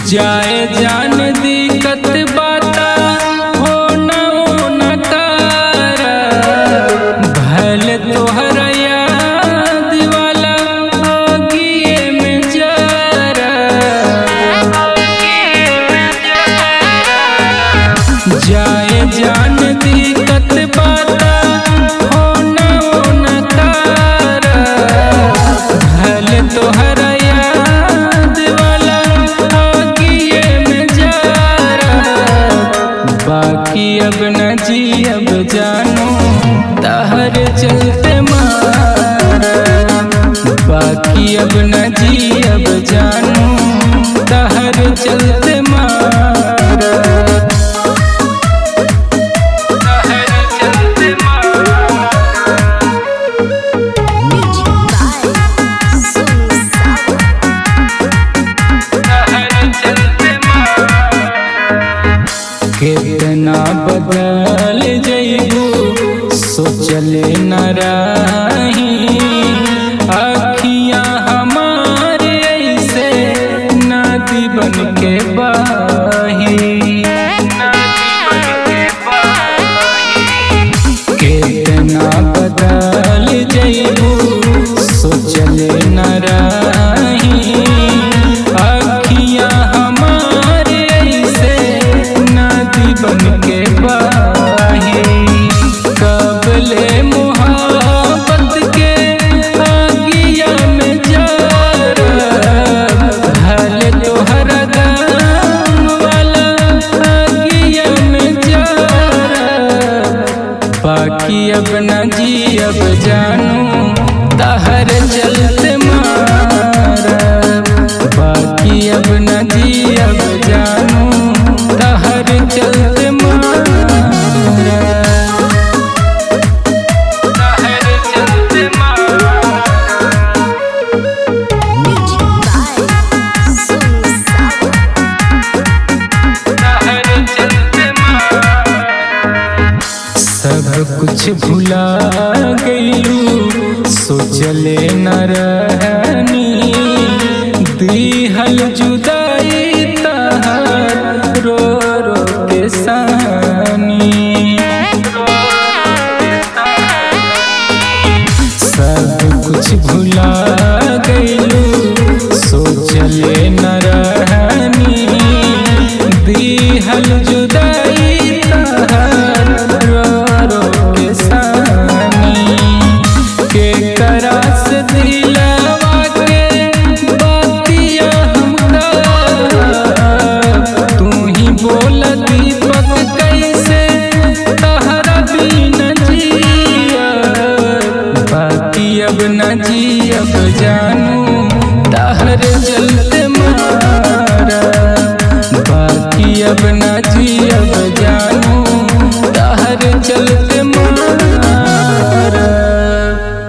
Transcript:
जाए जान दिक्कत बाता हो न हो न कर भल तोहर याद वाला आगिए में जरा जाए जान दिक्कत बाता हो न हो न कर भल तोहर याद वाला आगिए में जरा बाकी अब न जी अब जानो तहर चलते मारा बाकी अब न जी अब जानो तहर चलते मारा तहर चलते मारा Music by Sonu Sawa. कितना बदल जइबू सोचले न रही अखियां हमारे ऐसे नदी बन के बही कितना बदल जइबू सोचले न रही अखियां हमारे ऐसे नदी बन के बही कबले मोहब्बत के आगिया में जरब भल तोहर गाम वाला आगिया में जरब बाकी अब न जी अब जानू तहर चलते मारब बाकी अब न जी अब जानू तहर चलते मारब तहर चलते मारब Music by Sonu Sawa. सब कुछ भुला गईलू सोचले न रहनी दिहल जुदाई तहार रो रो के सानी सब कुछ भुला गईलू सोचले न रहनी दिहल जुदाई तहार रो रो के सानी के करास दिलवा के बातिया हमका तू ही बोल दीपक कैसे तहरा बिन जिया बाकी अब न जी अब जानू तहर चलते मारा बाकी अब न